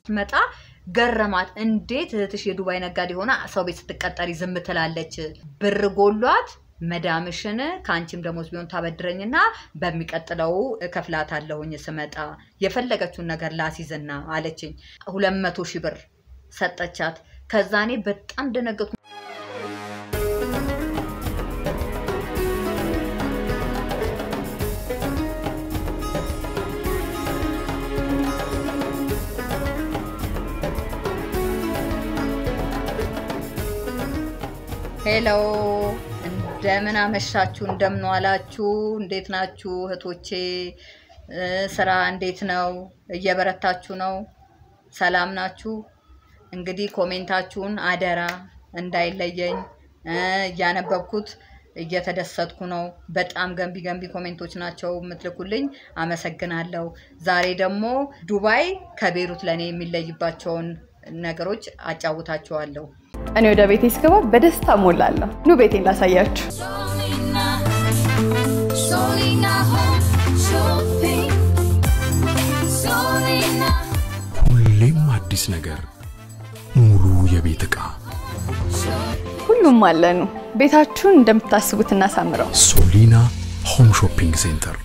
መጣ ገረማት። እንዴት እህትሽ የዱባይ ነጋዴ ሆና ሰው ቤት ስትቀጠሪ ዝም ትላለች? ብር ጎሏት መዳምሽን ከአንቺም ደሞዝ ቢሆን ታበድረኝና በሚቀጥለው እከፍላታለሁኝ ስመጣ የፈለገችውን ነገር ላሲዝና አለችኝ። ሁለት መቶ ሺህ ብር ሰጠቻት። ከዛ እኔ በጣም ደነገጥኩ። ሄሎ እንደምን አመሻችሁ፣ እንደምን ዋላችሁ፣ እንዴት ናችሁ እህቶቼ? ስራ እንዴት ነው? እየበረታችሁ ነው? ሰላም ናችሁ? እንግዲህ ኮሜንታችሁን አደራ እንዳይለየኝ እያነበብኩት እየተደሰትኩ ነው። በጣም ገንቢ ገንቢ ኮሜንቶች ናቸው የምትልኩልኝ። አመሰግናለሁ። ዛሬ ደግሞ ዱባይ ከቤሩት ለእኔ የሚለይባቸውን ነገሮች አጫውታችኋለሁ። እኔ ወደ ቤቴ ስገባ በደስታ ሞላለሁ። ኑ ቤቴን ላሳያችሁ። Solina, Solina Home Shopping. Solina ሁሌም አዲስ ነገር፣ ሙሉ የቤት ዕቃ ሁሉም አለኑ። ቤታችሁን እንደምታስቡት እናሳምረው። ሶሊና ሆም ሾፒንግ ሴንተር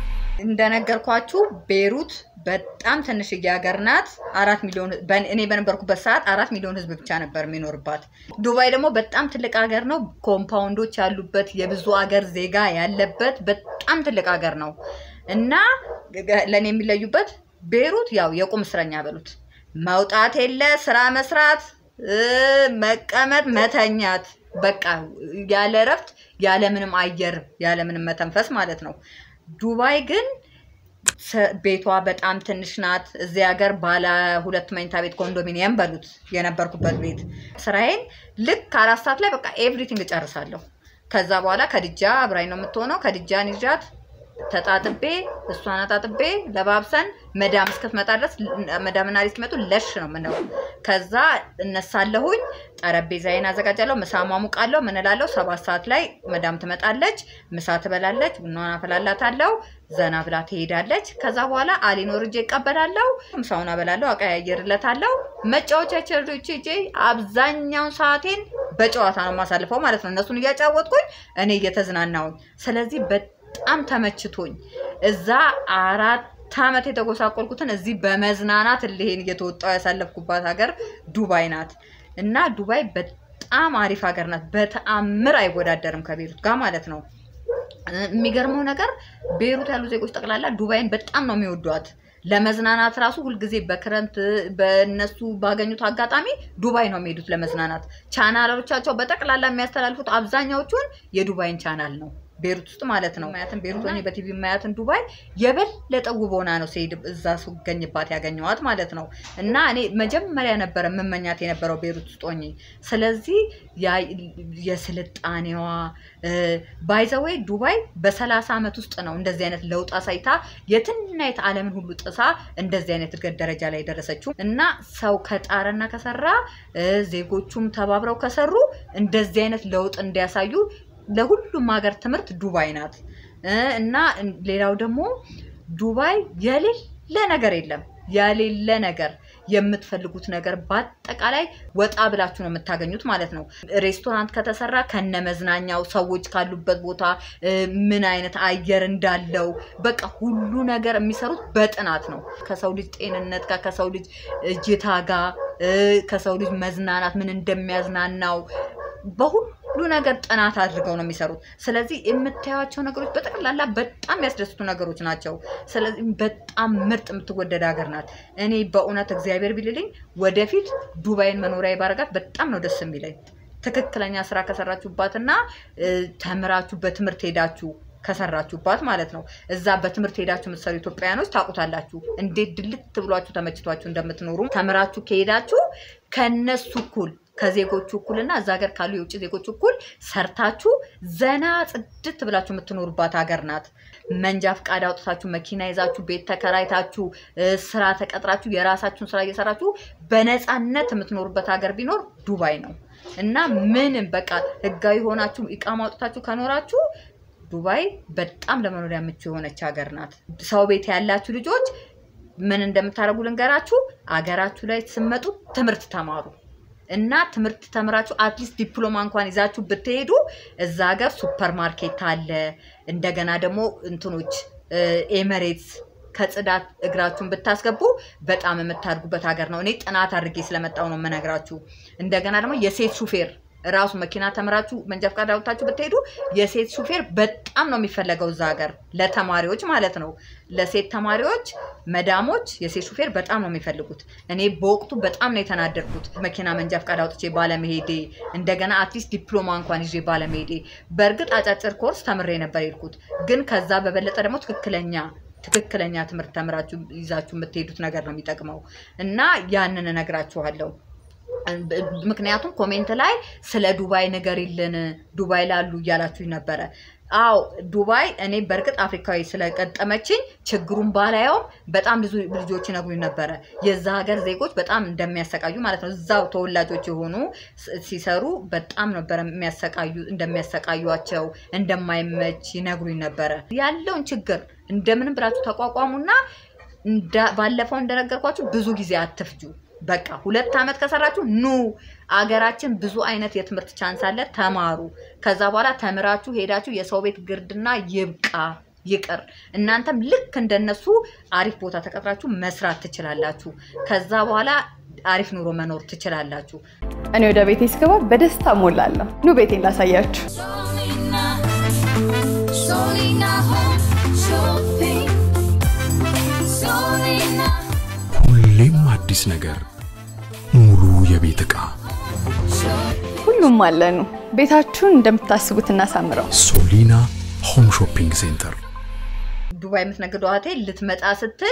እንደነገርኳችሁ ቤሩት በጣም ትንሽዬ ሀገር ናት። አራት ሚሊዮን በ- እኔ በነበርኩበት ሰዓት አራት ሚሊዮን ህዝብ ብቻ ነበር የሚኖርባት። ዱባይ ደግሞ በጣም ትልቅ ሀገር ነው። ኮምፓውንዶች ያሉበት የብዙ ሀገር ዜጋ ያለበት በጣም ትልቅ ሀገር ነው እና ለእኔ የሚለዩበት ቤሩት ያው የቁም እስረኛ በሉት መውጣት የለ ስራ መስራት እ፣ መቀመጥ፣ መተኛት በቃ ያለ እረፍት ያለ ምንም አየር ያለ ምንም መተንፈስ ማለት ነው። ዱባይ ግን ሰ- ቤቷ በጣም ትንሽ ናት። እዚህ ሀገር ባለ ሁለት መኝታ ቤት ኮንዶሚኒየም በሉት የነበርኩበት ቤት ስራዬን ልክ አራት ሰዓት ላይ በቃ ኤቭሪቲንግ እጨርሳለሁ። ከዛ በኋላ ከድጃ አብራኝ ነው የምትሆነው። ከድጃን ይዣት ተጣጥቤ እሷን አጣጥቤ ለባብሰን መዳም እስክትመጣ ድረስ መዳምና ሪ እስኪመጡ ለሽ ነው ምነው። ከዛ እነሳለሁኝ፣ ጠረጴዛዬን አዘጋጃለሁ፣ ምሳ ሟሙቃለሁ፣ ምን እላለሁ። ሰባት ሰዓት ላይ መዳም ትመጣለች፣ ምሳ ትበላለች፣ ቡናዋን አፈላላታለሁ፣ ዘና ብላ ትሄዳለች። ከዛ በኋላ አሊን ወርጄ እቀበላለሁ፣ ምሳውን አበላለሁ፣ አቀያየርለታለሁ። መጫወቻ ቸርዶች ሄጄ አብዛኛውን ሰዓቴን በጨዋታ ነው የማሳልፈው ማለት ነው። እነሱን እያጫወትኩኝ እኔ እየተዝናናውኝ ስለዚህ በጣም ተመችቶኝ እዛ አራት ዓመት የተጎሳቆልኩትን እዚህ በመዝናናት እልሄን እየተወጣው ያሳለፍኩባት ሀገር ዱባይ ናት እና ዱባይ በጣም አሪፍ ሀገር ናት። በተአምር አይወዳደርም ከቤሩት ጋር ማለት ነው። የሚገርመው ነገር ቤሩት ያሉ ዜጎች ጠቅላላ ዱባይን በጣም ነው የሚወዷት። ለመዝናናት ራሱ ሁልጊዜ በክረምት በእነሱ ባገኙት አጋጣሚ ዱባይ ነው የሚሄዱት ለመዝናናት። ቻናሎቻቸው በጠቅላላ የሚያስተላልፉት አብዛኛዎቹን የዱባይን ቻናል ነው ቤሩት ውስጥ ማለት ነው። ማያትን ቤሩት ሆኜ በቲቪ ማያትን ዱባይ የበለጠ ውብ ሆና ነው ስሄድ እዛ ስገኝባት ያገኘዋት ማለት ነው። እና እኔ መጀመሪያ ነበረ የምመኛት የነበረው ቤሩት ውስጥ ሆኜ። ስለዚህ ያ- የስልጣኔዋ ባይዘወይ ዱባይ በሰላሳ ዓመት ውስጥ ነው እንደዚህ አይነት ለውጥ አሳይታ የትና የት ዓለምን ሁሉ ጥሳ እንደዚህ አይነት እድገት ደረጃ ላይ የደረሰችው እና ሰው ከጣረና ከሰራ እ፣ ዜጎቹም ተባብረው ከሰሩ እንደዚህ አይነት ለውጥ እንዲያሳዩ ለሁሉም ሀገር ትምህርት ዱባይ ናት እ፣ እና ሌላው ደግሞ ዱባይ የሌለ ነገር የለም የሌለ ነገር የምትፈልጉት ነገር በአጠቃላይ ወጣ ብላችሁ ነው የምታገኙት ማለት ነው። ሬስቶራንት ከተሰራ ከነ መዝናኛው ሰዎች ካሉበት ቦታ እ፣ ምን አይነት አየር እንዳለው በቃ ሁሉ ነገር የሚሰሩት በጥናት ነው። ከሰው ልጅ ጤንነት ጋር ከሰው ልጅ እይታ ጋር እ፣ ከሰው ልጅ መዝናናት ምን እንደሚያዝናናው በሁሉ ነገር ጥናት አድርገው ነው የሚሰሩት። ስለዚህ የምታዩቸው ነገሮች በጠቅላላ በጣም ያስደስቱ ነገሮች ናቸው። ስለዚህ በጣም ምርጥ የምትወደድ ሀገር ናት። እኔ በእውነት እግዚአብሔር ቢልልኝ ወደፊት ዱባይን መኖሪያ ባረጋት በጣም ነው ደስ የሚለኝ። ትክክለኛ ስራ ከሰራችሁባትና እ፣ ተምራችሁ በትምህርት ሄዳችሁ ከሰራችሁባት ማለት ነው። እዛ በትምህርት ሄዳችሁ የምትሰሩ ኢትዮጵያውያኖች ታውቁታላችሁ፣ እንዴት ድልት ብሏችሁ ተመችቷችሁ እንደምትኖሩ ተምራችሁ ከሄዳችሁ ከነሱ እኩል ከዜጎቹ እኩልና እዛ ሀገር ካሉ የውጭ ዜጎች እኩል ሰርታችሁ ዘና ጽድት ብላችሁ የምትኖሩባት ሀገር ናት። መንጃ ፍቃድ አውጥታችሁ መኪና ይዛችሁ ቤት ተከራይታችሁ እ፣ ስራ ተቀጥራችሁ የራሳችሁን ስራ እየሰራችሁ በነፃነት የምትኖሩበት ሀገር ቢኖር ዱባይ ነው እና ምንም በቃ ህጋዊ ሆናችሁ ኢቃማ አውጥታችሁ ከኖራችሁ ዱባይ በጣም ለመኖሪያ ምቹ የሆነች ሀገር ናት። ሰው ቤት ያላችሁ ልጆች ምን እንደምታደርጉ ልንገራችሁ። አገራችሁ ላይ ስትመጡ ትምህርት ተማሩ እና ትምህርት ተምራችሁ አትሊስት ዲፕሎማ እንኳን ይዛችሁ ብትሄዱ እዛ ሀገር ሱፐር ማርኬት አለ። እንደገና ደግሞ እንትኖች ኤመሬትስ ከጽዳት እግራችሁን ብታስገቡ በጣም የምታድጉበት ሀገር ነው። እኔ ጥናት አድርጌ ስለመጣው ነው የምነግራችሁ። እንደገና ደግሞ የሴት ሹፌር ራሱ መኪና ተምራችሁ መንጃ ፈቃድ አውጥታችሁ ብትሄዱ የሴት ሹፌር በጣም ነው የሚፈለገው እዛ ሀገር ለተማሪዎች ማለት ነው። ለሴት ተማሪዎች መዳሞች የሴት ሹፌር በጣም ነው የሚፈልጉት። እኔ በወቅቱ በጣም ነው የተናደድኩት መኪና መንጃ ፈቃድ አውጥቼ ባለመሄዴ፣ እንደገና አትሊስት ዲፕሎማ እንኳን ይዤ ባለመሄዴ። በእርግጥ አጫጭር ኮርስ ተምሬ ነበር የሄድኩት፣ ግን ከዛ በበለጠ ደግሞ ትክክለኛ ትክክለኛ ትምህርት ተምራችሁ ይዛችሁ የምትሄዱት ነገር ነው የሚጠቅመው እና ያንን እነግራችኋለሁ። ምክንያቱም ኮሜንት ላይ ስለ ዱባይ ንገሪልን ዱባይ ላሉ እያላችሁኝ ነበረ። አዎ ዱባይ እኔ በእርግጥ አፍሪካዊ ስለቀጠመችኝ ችግሩን ባላየውም በጣም ብዙ ልጆች ይነግሩኝ ነበረ የዛ ሀገር ዜጎች በጣም እንደሚያሰቃዩ ማለት ነው። እዛው ተወላጆች የሆኑ ሲሰሩ በጣም ነበረ የሚያሰቃዩ እንደሚያሰቃዩቸው እንደማይመች ይነግሩኝ ነበረ። ያለውን ችግር እንደምንም ብላችሁ ተቋቋሙና ባለፈው እንደነገርኳችሁ ብዙ ጊዜ አትፍጁ። በቃ ሁለት ዓመት ከሰራችሁ ኑ አገራችን ብዙ አይነት የትምህርት ቻንስ አለ፣ ተማሩ። ከዛ በኋላ ተምራችሁ ሄዳችሁ የሰው ቤት ግርድና ይብቃ ይቅር። እናንተም ልክ እንደነሱ አሪፍ ቦታ ተቀጥራችሁ መስራት ትችላላችሁ። ከዛ በኋላ አሪፍ ኑሮ መኖር ትችላላችሁ። እኔ ወደ ቤቴ ስገባ በደስታ ሞላለሁ። ኑ ቤቴን ላሳያችሁ። Solina, Solina Home Shopping. Solina, ሁሌም አዲስ ነገር፣ ሙሉ የቤት ዕቃ ሁሉም አለኑ። ቤታችሁን እንደምታስቡት እናሳምረው። ሶሊና ሆም ሾፒንግ ሴንተር ዱባይ የምትነግደው እህቴ ልትመጣ ስትል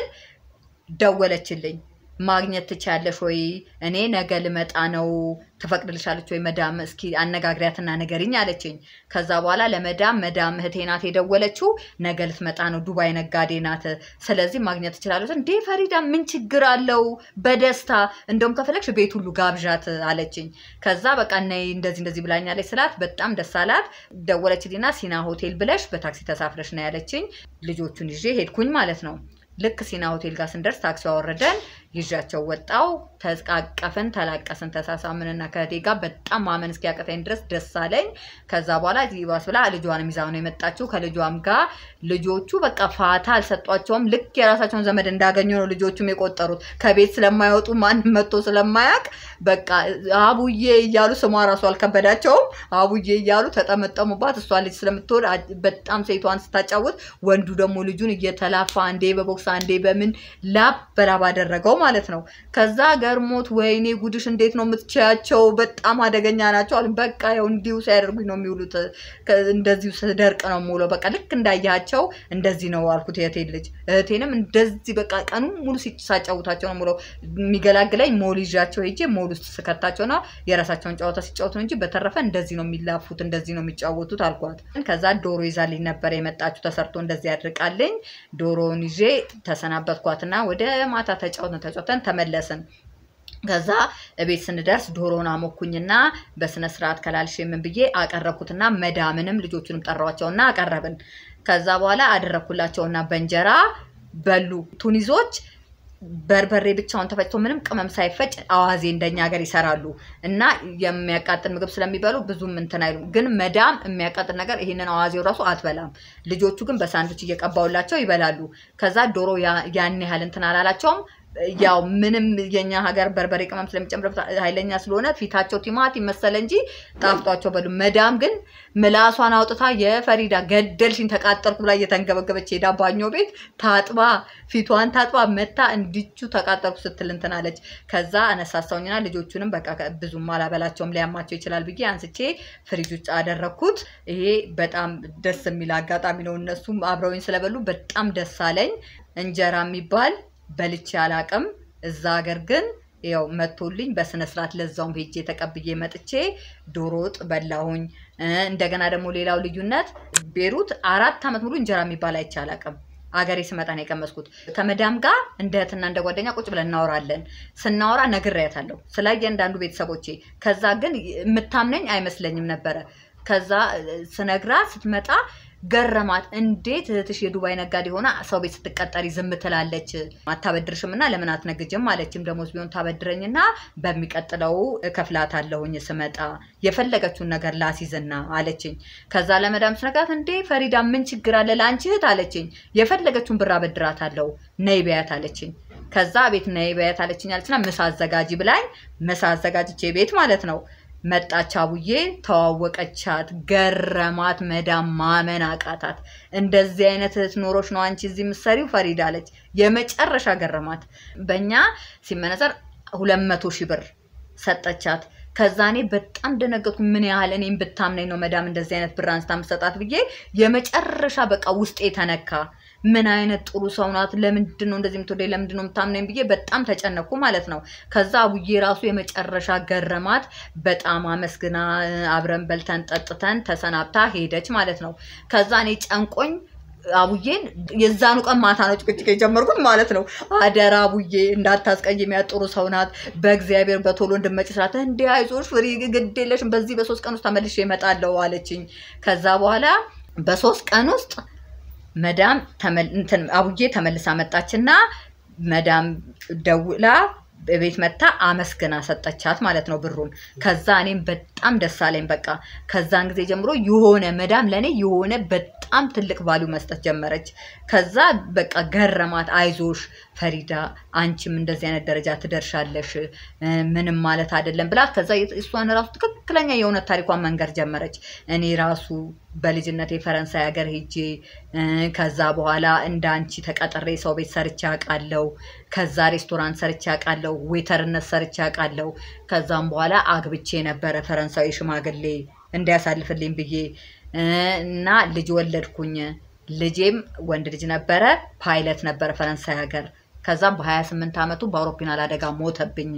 ደወለችልኝ። ማግኘት ትችያለሽ ወይ? እኔ ነገ ልመጣ ነው፣ ትፈቅድልሻለች ወይ መዳም? እስኪ አነጋግሪያትና ንገሪኝ አለችኝ። ከዛ በኋላ ለመዳም መዳም እህቴ ናት የደወለችው፣ ነገ ልትመጣ ነው፣ ዱባይ ነጋዴ ናት፣ ስለዚህ ማግኘት ትችላለች። እንዴ ፈሪዳ ምን ችግር አለው? በደስታ እንደውም ከፈለግሽ ቤት ሁሉ ጋብዣት አለችኝ። ከዛ በቃ ነይ እንደዚህ እንደዚህ ብላኛለች ስላት በጣም ደስ አላት። ደወለችልኝና ሲና ሆቴል ብለሽ በታክሲ ተሳፍረሽ ነው ያለችኝ። ልጆቹን ይዤ ሄድኩኝ ማለት ነው። ልክ ሲና ሆቴል ጋር ስንደርስ ታክሲ አወረደን። ይዣቸው ወጣው። ተቃቀፍን፣ ተላቀስን፣ ተሳሳምንና ከእህቴ ጋር በጣም ማመን እስኪያቀተኝ ድረስ ደስ አለኝ። ከዛ በኋላ ይባስ ብላ ልጇንም ይዛ ነው የመጣችው። ከልጇም ጋር ልጆቹ በቃ ፋታ አልሰጧቸውም። ልክ የራሳቸውን ዘመድ እንዳገኙ ነው ልጆቹም የቆጠሩት። ከቤት ስለማይወጡ ማንም መጥቶ ስለማያውቅ በቃ አቡዬ እያሉ ስሟ ራሱ አልከበዳቸውም። አቡዬ እያሉ ተጠመጠሙባት። እሷ ልጅ ስለምትወድ አ- በጣም ሴቷን ስታጫውት፣ ወንዱ ደግሞ ልጁን እየተላፋ አንዴ በቦክስ አንዴ በምን ላብ በላብ አደረገው ማለት ነው። ከዛ ገርሞት ወይኔ ጉድሽ እንዴት ነው የምትችያቸው? በጣም አደገኛ ናቸው አሉኝ። በቃ ያው እንዲሁ ሲያደርጉኝ ነው የሚውሉት። ከ- እንደዚሁ ስደርቅ ነው የምውለው። በቃ ልክ እንዳያቸው እንደዚህ ነው አልኩት የእህቴን ልጅ። እህቴንም እንደዚህ በቃ ቀኑን ሙሉ ሲ- ሳጫውታቸው ነው የምውለው። የሚገላግለኝ ሞል ይዣቸው ሄጄ ሞል ውስጥ ስከታቸውና የራሳቸውን ጨዋታ ሲጫወቱ ነው እንጂ በተረፈ እንደዚህ ነው የሚላፉት፣ እንደዚህ ነው የሚጫወቱት አልኳት። ከዛ ዶሮ ይዛልኝ ነበር የመጣችሁ ተሰርቶ እንደዚህ ያድርቃልኝ። ዶሮውን ይዤ ተሰናበትኳትና ወደ ማታ ተጫወትን ተጫወተን ተመለስን። ከዛ እቤት ስንደርስ ዶሮን አሞኩኝና በስነ ስርዓት ከላልሽ ምን ብዬ አቀረብኩትና መዳምንም ልጆቹንም ጠራዋቸውና አቀረብን። ከዛ በኋላ አደረግኩላቸውና በእንጀራ በሉ። ቱኒዞች በርበሬ ብቻውን ተፈጭቶ ምንም ቅመም ሳይፈጭ አዋዜ እንደኛ ሀገር ይሰራሉ እና የሚያቃጥል ምግብ ስለሚበሉ ብዙም እንትን አይሉም። ግን መዳም የሚያቃጥል ነገር ይሄንን አዋዜው ራሱ አትበላም። ልጆቹ ግን በሳንዱች እየቀባውላቸው ይበላሉ። ከዛ ዶሮ ያ- ያን ያህል እንትን አላላቸውም። ያው ምንም የኛ ሀገር በርበሬ ቅመም ስለሚጨምርበት ኃይለኛ ስለሆነ ፊታቸው ቲማቲም መሰለ እንጂ ጣፍጧቸው በሉ። መዳም ግን ምላሷን አውጥታ የፈሪዳ ገደልሽኝ ተቃጠልኩ ብላ እየተንገበገበች ሄዳ ባኞ ቤት ታጥባ ፊቷን ታጥባ መታ እንዲቹ ተቃጠልኩ ስትል እንትን አለች። ከዛ አነሳሳውኝና ልጆቹንም በቃ ከ- ብዙም አላበላቸውም ሊያማቸው ይችላል ብዬ አንስቼ ፍሪጅ ውስጥ አደረግኩት። ይሄ በጣም ደስ የሚል አጋጣሚ ነው። እነሱም አብረውኝ ስለበሉ በጣም ደስ አለኝ። እንጀራ የሚባል በልቼ አላቅም። እዛ ሀገር ግን ያው መቶልኝ በስነ ስርዓት ለዛውም ሄጄ ተቀብዬ መጥቼ ዶሮ ወጥ በላሁኝ። እ፣ እንደገና ደግሞ ሌላው ልዩነት ቤሩት አራት ዓመት ሙሉ እንጀራ የሚባል አይቼ አላቅም። አገሬ ስመጣ ነው የቀመስኩት። ከመዳም ጋር እንደ እህትና እንደ ጓደኛ ቁጭ ብለን እናወራለን። ስናወራ ነግሬያታለሁ ስለ እያንዳንዱ ቤተሰቦቼ። ከዛ ግን የምታምነኝ አይመስለኝም ነበረ። ከዛ እ፣ ስነግራት ስትመጣ ገረማት። እንዴት እህትሽ የዱባይ ነጋዴ ሆና ሰው ቤት ስትቀጠሪ ዝም ትላለች? አታበድርሽም እና ለምን አትነግጅም አለችም። ደሞዝ ቢሆን ታበድረኝና በሚቀጥለው እከፍላታለሁኝ ስመጣ የፈለገችውን ነገር ላሲዝና አለችኝ። ከዛ ለመዳም ስነግራት እንዴ ፈሪዳ ምን ችግር አለ ለአንቺ እህት አለችኝ። የፈለገችውን ብር አበድራታለሁ ነይ በያት አለችኝ። ከዛ ቤት ነይ በያት አለችኝ አለችና ምሳ አዘጋጂ ብላኝ ምሳ አዘጋጅቼ ቤት ማለት ነው መጣች አቡዬ ተዋወቀቻት፣ ገረማት። መዳም ማመን አቃታት። እንደዚህ አይነት እህት ኖሮች ነው አንቺ እዚህ የምትሰሪው ፈሪዳ አለች። የመጨረሻ ገረማት። በእኛ ሲመነዘር ሁለት መቶ ሺህ ብር ሰጠቻት። ከዛ እኔ በጣም ደነገጥኩ። ምን ያህል እኔም ብታምነኝ ነው መዳም እንደዚህ አይነት ብር አንስታ የምትሰጣት ብዬ የመጨረሻ በቃ ውስጤ ተነካ። ምን አይነት ጥሩ ሰው ናት፣ ለምንድን ነው እንደዚህ የምትወደኝ፣ ለምንድን ነው የምታምነኝ ብዬ በጣም ተጨነኩ ማለት ነው። ከዛ አቡዬ ራሱ የመጨረሻ ገረማት። በጣም አመስግና አብረን በልተን ጠጥተን ተሰናብታ ሄደች ማለት ነው። ከዛ እኔ ጨንቆኝ አቡዬን የዛኑ ቀን ማታ ነው ጭቅጭቅ የጀመርኩት ማለት ነው። አደራ አቡዬ እንዳታስቀይሚያት ጥሩ ሰው ናት፣ በእግዚአብሔር በቶሎ እንድመጭ ስላት፣ እንዲ አይዞሽ ፍሪ ግድ የለሽም በዚህ በሶስት ቀን ውስጥ ተመልሼ እመጣለሁ አለችኝ። ከዛ በኋላ በሶስት ቀን ውስጥ መዳም ተመል- እንትን አቡዬ ተመልሳ መጣችና መዳም ደውላ ቤት መታ አመስግና ሰጠቻት ማለት ነው ብሩን። ከዛ እኔም በጣም ደስ አለኝ። በቃ ከዛን ጊዜ ጀምሮ የሆነ መዳም ለእኔ የሆነ በጣም ትልቅ ቫሊዩ መስጠት ጀመረች። ከዛ በቃ ገረማት። አይዞሽ ፈሪዳ አንቺም እንደዚህ አይነት ደረጃ ትደርሻለሽ እ፣ ምንም ማለት አይደለም ብላት ከዛ እሷን ራሱ ትክክለኛ የእውነት ታሪኳን መንገር ጀመረች። እኔ ራሱ በልጅነቴ ፈረንሳይ ሀገር ሄጄ እ፣ ከዛ በኋላ እንደ አንቺ ተቀጥሬ ሰው ቤት ሰርቼ አውቃለሁ። ከዛ ሬስቶራንት ሰርቼ አውቃለሁ። ዌተርነት ሰርቼ አውቃለሁ። ከዛም በኋላ አግብቼ ነበረ ፈረንሳዊ ሽማግሌ እንዲያሳልፍልኝ ብዬ እ፣ እና ልጅ ወለድኩኝ። ልጄም ወንድ ልጅ ነበረ፣ ፓይለት ነበረ ፈረንሳይ ሀገር። ከዛም በ28 ዓመቱ በአውሮፕላን አደጋ ሞተብኝ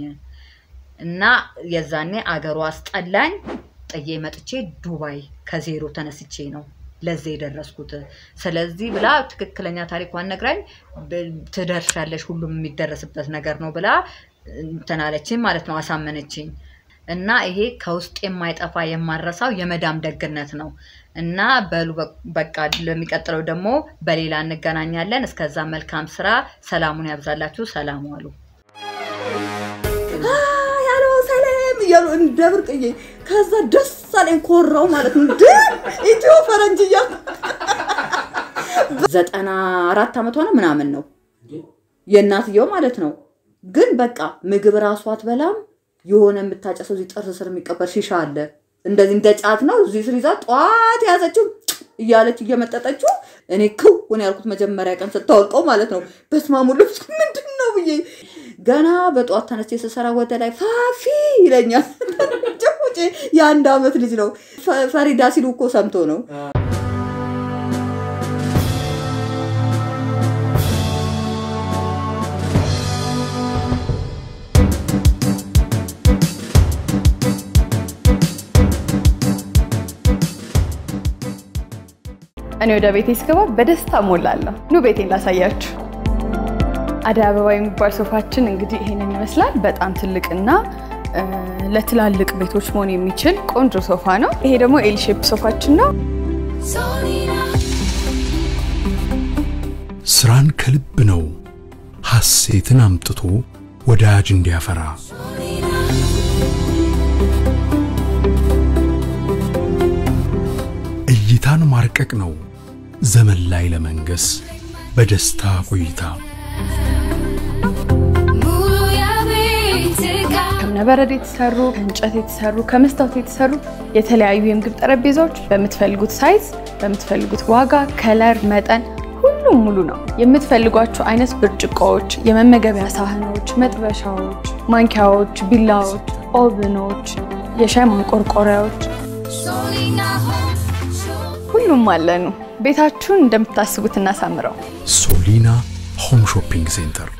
እና የዛኔ አገሩ አስጠላኝ። ጥዬ መጥቼ ዱባይ ከዜሮ ተነስቼ ነው ለዚህ የደረስኩት። ስለዚህ ብላ ትክክለኛ ታሪኳን ነግራኝ ብ- ትደርሻለሽ፣ ሁሉም የሚደረስበት ነገር ነው ብላ እንትን አለችኝ ማለት ነው፣ አሳመነችኝ። እና ይሄ ከውስጥ የማይጠፋ የማረሳው የመዳም ደግነት ነው። እና በሉ በ- በቃ ለሚቀጥለው ደግሞ በሌላ እንገናኛለን። እስከዛ መልካም ስራ፣ ሰላሙን ያብዛላችሁ። ሰላም ዋሉ። ያለው ሰላም እያሉ እንደ ብርቅዬ ከዛ ደስ አለኝ ኮራው ማለት ነው። እንደ ኢትዮ ፈረንጅ እያሉ ዘጠና አራት ዓመቷ ነው ምናምን ነው የእናትየው ማለት ነው። ግን በቃ ምግብ ራሱ አትበላም። የሆነ የምታጨሰው እዚህ ጥርስ ስር የሚቀበር ሺሻ አለ እንደዚህ እንደ ጫት ነው። እዚህ ስር ይዛ ጠዋት የያዘችው እያለች እየመጠጠችው እኔ ክው ሆነ ያልኩት መጀመሪያ ቀን ስታወልቀው ማለት ነው። በስመ አብ ልብስ ምንድን ነው ብዬ ገና በጠዋት ተነስቼ ስሰራ ወደ ላይ ፋፊ ይለኛል። ጭቁጭ የአንድ አመት ልጅ ነው። ፈ- ፈሪዳ ሲሉ እኮ ሰምቶ ነው። እኔ ወደ ቤቴ ስገባ በደስታ ሞላለሁ። ኑ ቤቴን ላሳያችሁ። አደይ አበባ የሚባል ሶፋችን እንግዲህ ይሄንን ይመስላል። በጣም ትልቅና እ፣ ለትላልቅ ቤቶች መሆን የሚችል ቆንጆ ሶፋ ነው። ይሄ ደግሞ ኤል ሼፕ ሶፋችን ነው። Solina, ስራን ከልብ ነው ሐሴትን አምጥቶ ወዳጅ እንዲያፈራ እይታን ማርቀቅ ነው ዘመን ላይ ለመንገስ በደስታ ቆይታ Mulu ya Betika. ከእብነበረድ የተሰሩ ከእንጨት የተሰሩ ከመስታወት የተሰሩ የተለያዩ የምግብ ጠረጴዛዎች በምትፈልጉት ሳይዝ በምትፈልጉት ዋጋ፣ ከለር፣ መጠን ሁሉም ሙሉ ነው። የምትፈልጓቸው አይነት ብርጭቆዎች፣ የመመገቢያ ሳህኖች፣ መጥበሻዎች፣ ማንኪያዎች፣ ቢላዎች፣ ኦብኖች፣ የሻይ ማንቆርቆሪያዎች Solina Home Shopping. ሁሉም አለኑ። ቤታችሁን እንደምታስቡት እናሳምረው። ሶሊና ሆም ሾፒንግ ሴንተር